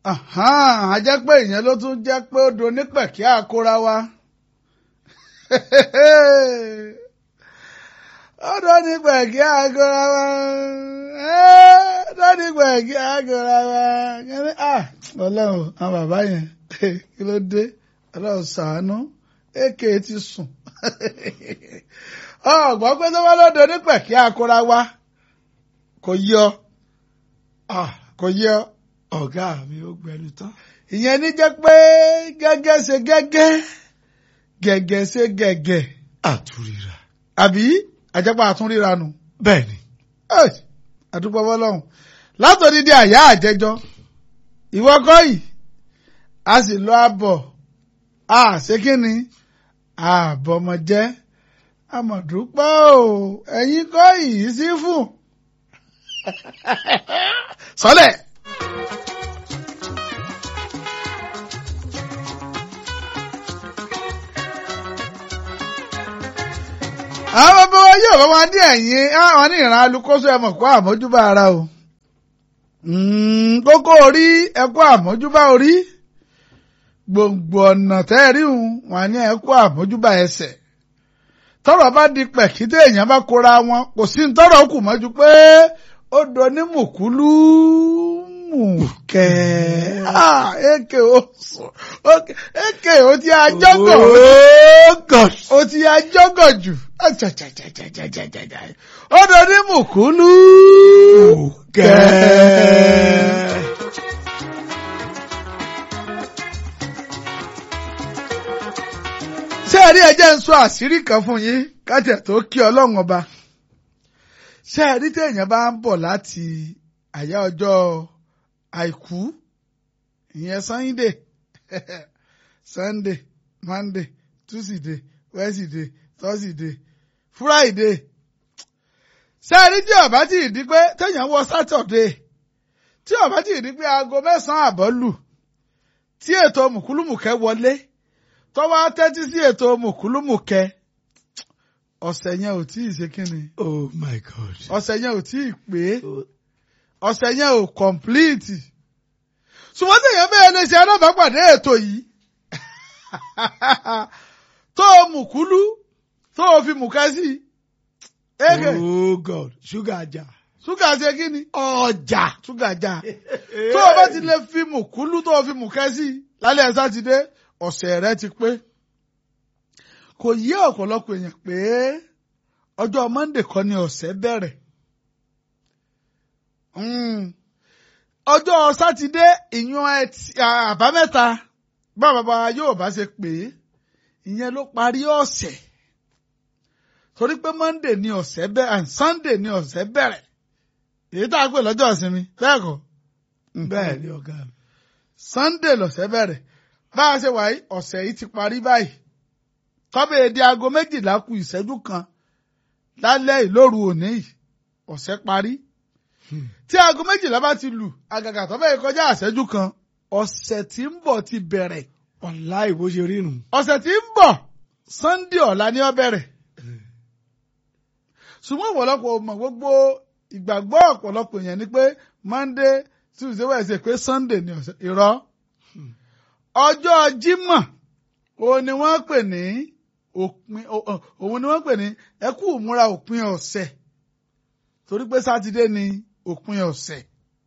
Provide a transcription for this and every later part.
a jẹ́ pé ìyẹn ló tún jẹ́ pé ó do nípẹ̀kí àkóra wa. ó do nípẹ̀kí àkóra wa. ó do nípẹ̀kí àkóra wa. ọlọ́run àwọn bàbá yẹn kí ló dé ọlọ́run ṣàánú èké ti sùn. ọ̀gbọ́n pé tó wá ló do nípẹ̀kí àkóra wa kò yọ kò yọ ọ̀gá mi ó gbẹnu tán. ìyẹn ní jẹ́ pé gẹ́gẹ́ ṣe gẹ́gẹ́ gẹ́gẹ́ ṣe gẹ́gẹ́. àtúrírà. àbí àjẹpá àtúnríra nù. bẹ́ẹ̀ni. àdúgbò bọ́lọ́hún látòdì di àyà àjẹjọ ìwọ kọ́ yìí a sì lọ àbọ̀ a ṣé kí ni àbọ̀mọ̀jẹ́ àmọ̀dúpọ̀ o ẹ̀yin kọ́ yìí sí fún. sọlẹ̀. àwọn bàbá wa yóò bá wa ní ẹ̀yìn àwọn ní ìran alukóso ẹ̀mọ̀ kó àmójúbà ara o kókó orí ẹ̀kọ́ àmójúbà orí gbòǹgbò ọ̀nà tẹ́ẹ̀ríhùn wọn ní ẹ̀kọ́ àmójúbà ẹsẹ̀ tọ́rọ̀ bá di pẹ̀kítẹ́ èèyàn bá kóra wọn kò sí tọ́rọ̀ kù mọ́jú pé ó do ní mùkúlù mùkẹ́ èké o èké o ti àjọgọ̀ o ti àjọgọ̀ jù ó do ní mùkúlù mùkẹ́. ṣé ẹ rí ẹjẹ́ ń sọ àṣírí kan fún yín kájẹ̀ tó kí ọlọ́run ọba ṣé ẹ rí téèyàn bá ń bọ̀ láti àyà ọjọ́ àìkú ìyẹn sunday sunday monday tuesday wednesday thursday friday ṣé ẹ rí tí ọba tí ì di pé téèyàn wọ saturday tí ọba tí ì di pé aago mẹ́sàn-án àbọ̀ lù tí ètò mùkúlùmùkẹ́ wọlé tọ́wọ́ tẹ́tí sí ètò mùkúlùmùkẹ́ ọ̀sẹ̀ yẹn ò tí ì ṣe kínni. oh my god. ọ̀sẹ̀ yẹn ò tí ì pé ọ̀sẹ̀ yẹn ò kọ̀m̀plíìtì. ṣùgbọ́n tẹ̀yẹ́ bẹ́ẹ̀ lè ṣe alábàápàdé ètò yìí. tó o mùkúlù tó o fi mùkẹ́ sí. ege oh god ṣúgà jà. ṣúgà ṣe kínni. ọjà. ṣúgà jà. tó o bá ti lè fi mùkúlù tó o fi mùkẹ́ sí lálẹ́ sátidé ọ̀sẹ̀ rẹ ti pé kò yé ọ̀pọ̀lọpọ̀ èèyàn pé ọjọ́ monde kọ́ ni ọ̀sẹ̀ bẹ̀rẹ̀ ọjọ́ sátidé ìyún àbámẹ́ta bá bàbá yóò bá ṣe pé ìyẹn ló parí ọ̀sẹ̀ torí pé monde ni ọ̀sẹ̀ bẹ̀rẹ̀ sunday ni ọ̀sẹ̀ bẹ̀rẹ̀ èyí tá a pè lọ́jọ́ ìsinmi bẹ́ẹ̀ kọ́ bẹ́ẹ̀ ni ọ̀gá mi. sunday lọ̀sẹ̀ bẹ̀rẹ̀ bá a ṣe wà yìí ọ̀sẹ̀ yìí ti parí báyìí tọ́bẹ̀ èdè aago méjìlá kù ìṣẹ́jú kan lálẹ́ ìlóru òní yìí ọ̀sẹ̀ parí tí aago méjìlá bá ti lù àgàgà tọ́bẹ̀ yìí kọjá ìṣẹ́jú kan ọ̀sẹ̀ tí ń bọ̀ ti bẹ̀rẹ̀ ọ̀la ìbò ṣe rí nù. ọ̀sẹ̀ tí ń bọ̀ sunday ọ̀la ni ó bẹ̀rẹ̀ ṣùgbọ́n ọ̀pọ̀lọpọ̀ mọ̀ gbogbo ìgbàgbọ́ ọ̀pọ̀lọpọ̀ èèyàn ni pé monday tuesday wednesday pé sunday ni ọ̀sẹ̀ irọ́ ọjọ́ jímọ̀ òun ni wọ́n pè ní òpin òun ni wọ́n pè ní ẹkú ìmúra òpin ọ̀sẹ̀ torí pé sátidé ni òpin ọ̀sẹ̀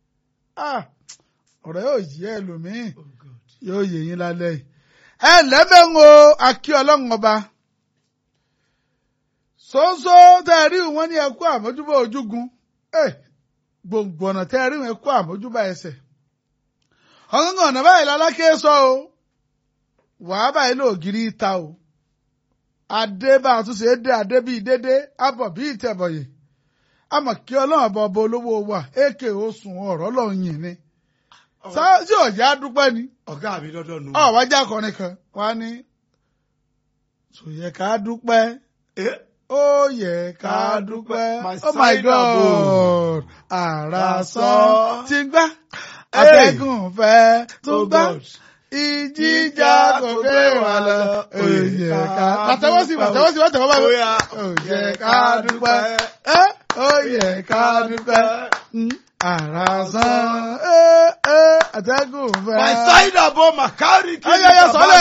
ọ̀rọ̀ yóò yí ẹlòmíì yóò yé yín lálẹ́ yìí ẹ lẹ́mẹ̀ń o akí ọlọ́run ọba ṣoṣo tẹ́ ẹ rí wọn ní ẹkú àmójúbà ojúgun gbòǹgbò ọ̀nà tẹ́ ẹ rí wọn ẹkú àmójúbà ẹsẹ̀ ọ̀gángán ọ̀nà báyìí lálákè sọ o wàá báyìí lóògiri ta o adé bá a tún ṣe é dé adé bíi dédé abọ̀ bíi ìtẹ̀bọ̀yè àmọ̀ kí ọlọ́run ọba ọba olówó wa èké oṣù ọ̀rọ̀ lọ́hùn yìí ni sáájú ọ̀já dúpẹ́ ni ọ̀gá mi lọ́dọ̀ nù. ọ̀wájà kọrin kan wá ní sòyẹ ká dúpẹ́ ó yẹ ká dúpẹ́ oh my god àrà sọ ti gbá atẹ́gùn fẹ́ tó gbá ìjìjà kò gbé wa lọ. Òye ká pàtẹ́wọ́ sí pàtẹ́wọ́ sí pàtẹ́wọ́ báyìí. Òye ká dúpẹ́. Òye ká dúpẹ́. Àrà sán àtẹ́gùn fẹ́. My side abo makari kiri Ayẹyẹ baba sọ́lẹ̀.